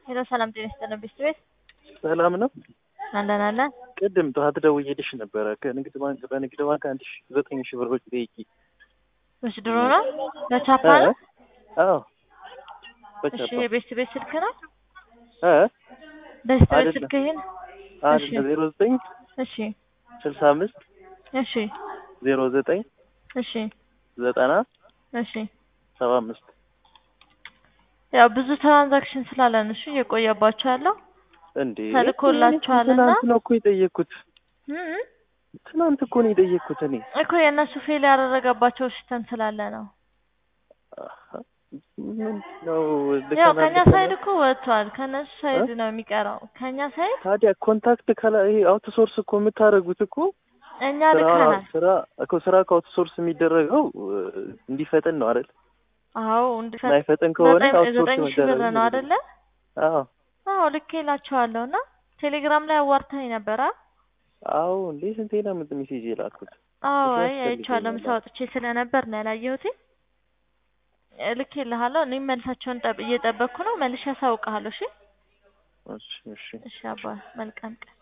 ሄሎ ሰላም ጤና ይስጥልን ቤት ሰላም ነው። አለን አለን። ቅድም ጠዋት ደውዬልሽ ነበረ ከንግድ ባንክ በንግድ ባንክ አንድ ሺ ዘጠኝ ሺ ብሮች ጠይቂ። እሺ ድሮ ነው በቻፓ ነው። አዎ እሺ በቻፓ የቤት ቤት ስልክ ነው። እ ቤት ቤት አይደለም። ስልክ ይሄን አንድ እሺ። ዜሮ ዘጠኝ እሺ ስልሳ አምስት እሺ ዜሮ ዘጠኝ እሺ ዘጠና እሺ ሰባ አምስት ያው ብዙ ትራንዛክሽን ስላለን እሺ እየቆየባቸው ያለው እንዴ ተልኮላችኋልና? ትናንት ነው እኮ የጠየቅኩት። እም ትናንት እኮ ነው የጠየቅኩት እኔ እኮ የእነሱ ፌል ያደረገባቸው ሲስተም ስላለ ነው። አሀ፣ ምንድን ነው ያው ልከናል ከኛ ልከናል። ሳይድ እኮ ወጥቷል። ከእነሱ ሳይድ ነው የሚቀረው። ከኛ ሳይድ ታዲያ ኮንታክት ከላ ይሄ አውትሶርስ እኮ የምታደርጉት እኮ እኛ ስራ ልከናል። ስራ እኮ ስራ ከአውትሶርስ የሚደረገው እ፣ እንዲፈጥን ነው አይደል? አዎ እንዲፈ- ማይፈጥን ከሆነ ዘጠኝ አውትሶርስ ዘጠኝ ሺህ ብር መደረግ ነው የለበትም። አይደለ? አዎ አዎ ልኬላቸዋለሁ እና ቴሌግራም ላይ አዋርተኝ ነበረ። አዎ እንዴ ስንቴ ነው ምት ሜሴጅ የላኩት? አዎ እሱ አይ ያስፈልገኛል። አይቼዋለሁ። ምሳ ወጥቼ ስለነበር ነው ያላየሁት። ልኬልሃለሁ። እኔም መልሳቸውን ጠብ- እየጠበቅኩ ነው። መልሼ አሳውቅሃለሁ። እሺ እሺ እሺ እሺ አባ መልካም ቀን